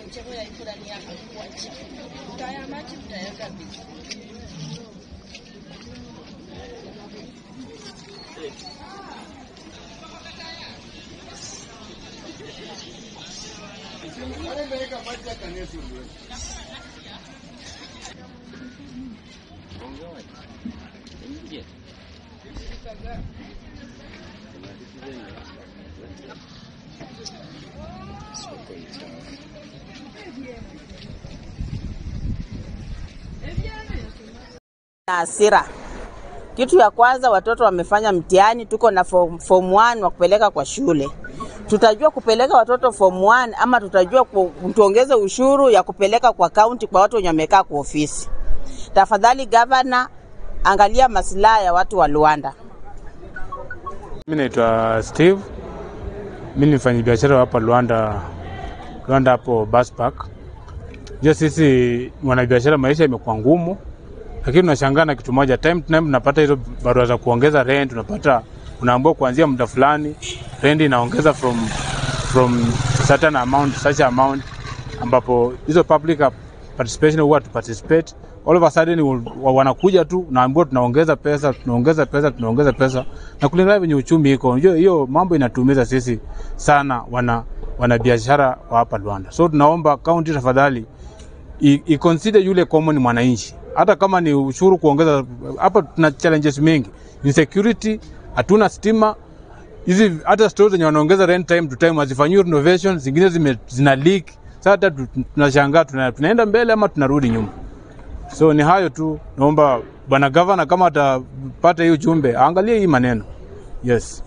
mcheko ya ifurani yako kwa chini. Utaya maji utaweka vizuri. na hasira. Kitu ya kwanza, watoto wamefanya mtihani, tuko na form, form 1 wa kupeleka kwa shule. Tutajua kupeleka watoto form 1 ama tutajua ku- tuongeze ushuru ya kupeleka kwa kaunti kwa watu wenye wamekaa kwa ofisi. Tafadhali gavana, angalia maslaha ya watu wa Luanda. Mimi naitwa Steve. Mimi ni mfanyabiashara hapa Luanda, Luanda hapo bus park. Jua sisi wanabiashara, maisha imekuwa ngumu, lakini tunashangaa na kitu moja, time to time tunapata hizo barua za kuongeza rent, unapata unaambiwa kuanzia muda fulani rent inaongeza from from certain amount such amount, ambapo hizo public participation huwa tu participate all of a sudden wa- wanakuja tu naambiwa tunaongeza pesa tunaongeza pesa tunaongeza pesa, na kulingana venye uchumi iko, unajua hiyo mambo inatumiza sisi sana wana wanabiashara wa hapa Luanda. So tunaomba county tafadhali i- iconsider yule common mwananchi, hata kama ni ushuru kuongeza. Hapa tuna challenges mingi, insecurity, hatuna stima hizi hata stores zenye wanaongeza rent time to time hazifanyiwi renovation, zingine zime, zina leak. Sasa hata tu- tunashangaa tuna, tunaenda mbele ama tunarudi nyuma. So ni hayo tu, naomba bwana gavana kama atapata hiyo jumbe aangalie hii maneno. Yes.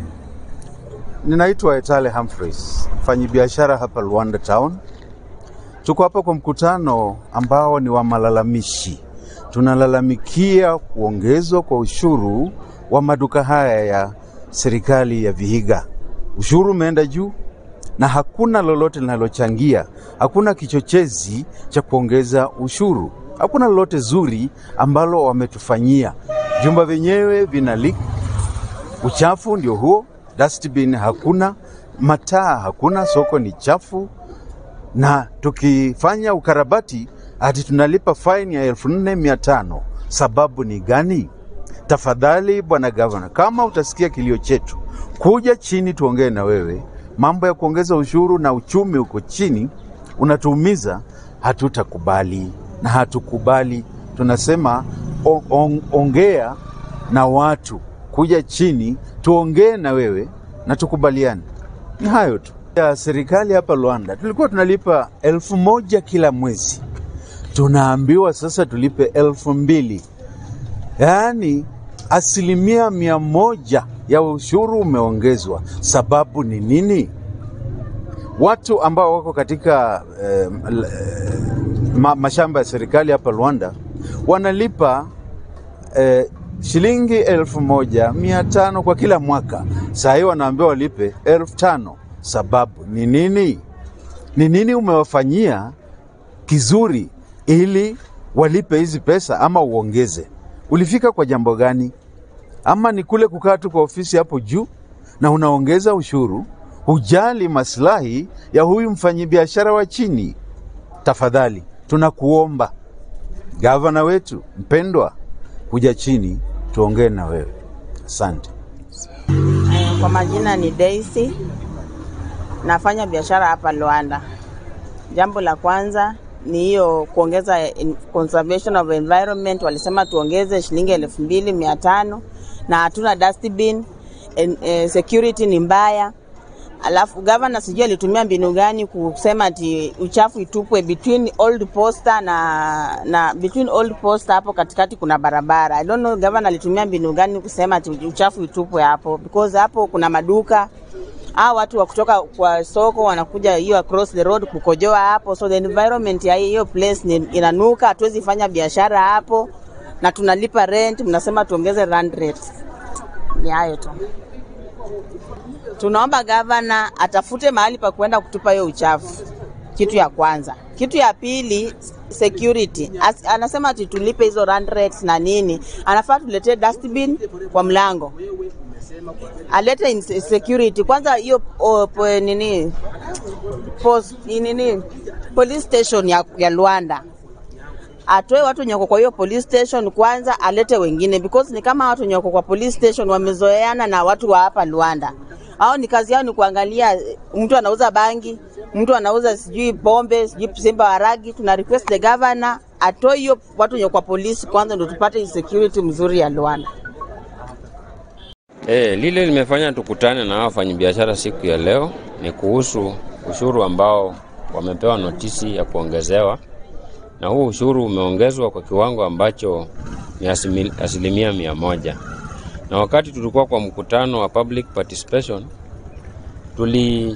Ninaitwa Etale Humphreys, mfanyabiashara hapa Luanda Town. Tuko hapa kwa mkutano ambao ni wa malalamishi. Tunalalamikia kuongezwa kwa ushuru wa maduka haya ya serikali ya Vihiga. Ushuru umeenda juu na hakuna lolote linalochangia, hakuna kichochezi cha kuongeza ushuru, hakuna lolote zuri ambalo wametufanyia. Vyumba vyenyewe vina leak uchafu ndio huo, dustbin hakuna, mataa hakuna, soko ni chafu, na tukifanya ukarabati hati tunalipa faini ya elfu nne mia tano. Sababu ni gani? Tafadhali bwana gavana, kama utasikia kilio chetu, kuja chini tuongee na wewe. Mambo ya kuongeza ushuru na uchumi uko chini, unatuumiza, hatutakubali na hatukubali. Tunasema on, on, ongea na watu, kuja chini tuongee na wewe na tukubaliane. Ni hayo tu. Ya serikali hapa Luanda tulikuwa tunalipa elfu moja kila mwezi, tunaambiwa sasa tulipe elfu mbili yaani asilimia mia moja ya ushuru umeongezwa. Sababu ni nini? Watu ambao wako katika eh, l- eh, ma, mashamba ya serikali hapa Luanda wanalipa eh, shilingi elfu moja mia tano kwa kila mwaka. Saa hii wanaambiwa walipe elfu tano. Sababu ni nini? Ni nini umewafanyia kizuri ili walipe hizi pesa ama uongeze? Ulifika kwa jambo gani? Ama ni kule kukaa tu kwa ofisi hapo juu na unaongeza ushuru, hujali maslahi ya huyu mfanyabiashara wa chini? Tafadhali tunakuomba gavana wetu mpendwa, kuja chini tuongee na wewe. Asante. Eh, Kwa majina ni Daisy, nafanya biashara hapa Luanda. Jambo la kwanza ni hiyo kuongeza in- conservation of environment, walisema tuongeze shilingi elfu mbili mia tano na hatuna dustbin. En, eh, security ni mbaya. Alafu gavana sijui alitumia mbinu gani kusema ati uchafu itupwe between old posta na na between old posta hapo katikati kuna barabara. I don't know gavana alitumia mbinu gani kusema ati uchafu itupwe hapo because hapo kuna maduka hao watu wa kutoka kwa soko wanakuja hiyo across the road kukojoa hapo, so the environment ya hiyo place ni, inanuka. Hatuwezi fanya biashara hapo na tunalipa rent, mnasema tuongeze rent rate. Ni hayo tu. Tunaomba gavana atafute mahali pa kwenda kutupa hiyo uchafu, kitu ya kwanza. Kitu ya pili, security. As, anasema ati tulipe hizo run rates na nini, anafaa tuletee dustbin kwa mlango alete in- security kwanza, hiyo o, po, nini post, nini police station ya, ya Luanda atoe watu wenye wako kwa hiyo police station kwanza, alete wengine because ni kama watu wenye wako kwa police station wamezoeana na watu wa hapa Luanda. Hao ni kazi yao ni kuangalia eh, mtu anauza bangi, mtu anauza sijui pombe, sijui simba waragi. Tuna request the governor atoe hiyo watu wenye kwa polisi kwanza, ndio tupate hii security mzuri ya Luanda. E, lile limefanya tukutane na wafanyabiashara siku ya leo ni kuhusu ushuru ambao wamepewa notisi ya kuongezewa, na huu ushuru umeongezwa kwa kiwango ambacho ni asimi- asilimia mia moja. Na wakati tulikuwa kwa mkutano wa public participation tuli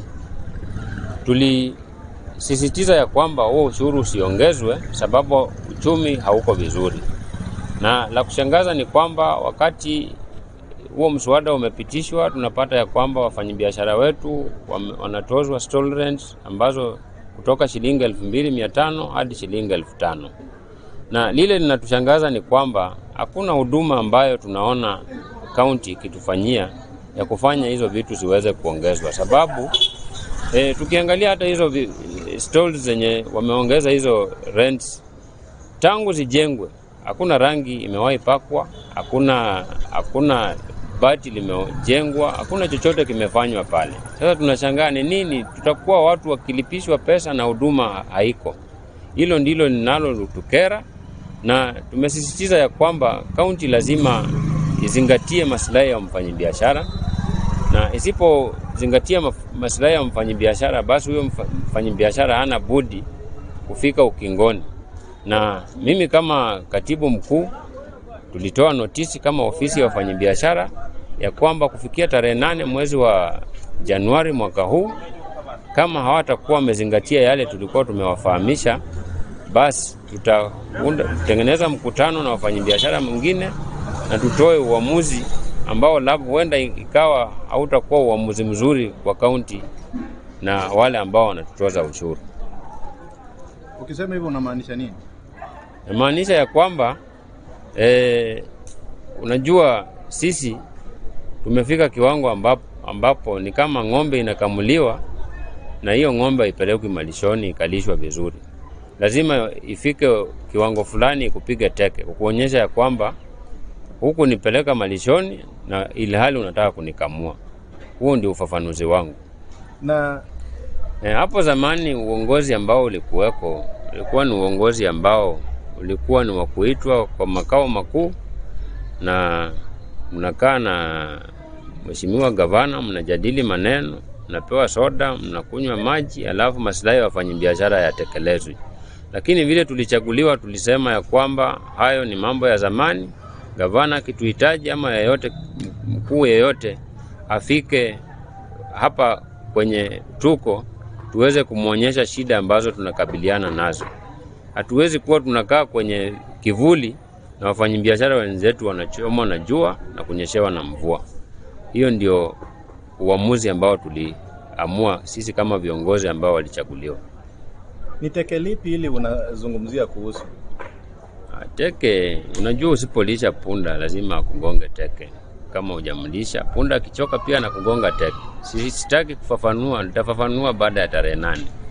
tulisisitiza ya kwamba huo ushuru usiongezwe sababu uchumi hauko vizuri, na la kushangaza ni kwamba wakati huo mswada umepitishwa, tunapata ya kwamba wafanyabiashara wetu wame- wanatozwa stall rent ambazo kutoka shilingi elfu mbili mia tano hadi shilingi elfu tano na lile linatushangaza ni kwamba hakuna huduma ambayo tunaona kaunti ikitufanyia ya kufanya hizo vitu ziweze kuongezwa, sababu e, tukiangalia hata hizo vi- stalls zenye wameongeza hizo rents tangu zijengwe hakuna rangi imewahi pakwa, hakuna hakuna bati limejengwa, hakuna chochote kimefanywa pale. Sasa tunashangaa ni nini, tutakuwa watu wakilipishwa pesa na huduma haiko. Hilo ndilo linalotukera, na tumesisitiza ya kwamba kaunti lazima izingatie maslahi ya mfanyabiashara, na isipozingatia maf- maslahi ya mfanyabiashara, basi huyo mfa- mfanyabiashara hana budi kufika ukingoni na mimi kama katibu mkuu tulitoa notisi kama ofisi ya wafanyabiashara ya kwamba kufikia tarehe nane mwezi wa Januari mwaka huu, kama hawatakuwa wamezingatia yale tulikuwa tumewafahamisha, basi tutaunda tutengeneza mkutano na wafanyabiashara mwingine na tutoe uamuzi ambao labda huenda ikawa hautakuwa uamuzi mzuri kwa kaunti na wale ambao wanatutoza ushuru. Ukisema hivyo unamaanisha nini? Namaanisha ya kwamba eh, unajua sisi tumefika kiwango ambapo, ambapo ni kama ng'ombe inakamuliwa na hiyo ng'ombe haipelekwi malishoni ikalishwa vizuri. Lazima ifike kiwango fulani kupige teke, kukuonyesha ya kwamba huku nipeleka malishoni na ili hali unataka kunikamua. Huo ndio ufafanuzi wangu. Na E, hapo zamani uongozi ambao ulikuweko ulikuwa ni uongozi ambao ulikuwa ni wa kuitwa kwa makao makuu na mnakaa na mheshimiwa gavana, mnajadili maneno, mnapewa soda, mnakunywa maji, alafu maslahi ya wafanyabiashara yatekelezwe. Lakini vile tulichaguliwa, tulisema ya kwamba hayo ni mambo ya zamani. Gavana akituhitaji ama yeyote mkuu yeyote afike hapa kwenye tuko tuweze kumwonyesha shida ambazo tunakabiliana nazo. Hatuwezi kuwa tunakaa kwenye kivuli na wafanyabiashara wenzetu wanachoma na jua na kunyeshewa na mvua. Hiyo ndio uamuzi ambao tuliamua sisi kama viongozi ambao walichaguliwa. ni teke lipi ili unazungumzia kuhusu? Ah, Teke, unajua usipolisha punda lazima akugonge teke. Kama hujamlisha punda, akichoka pia na kugonga teke. Si- Sitaki kufafanua, nitafafanua baada ya tarehe nane.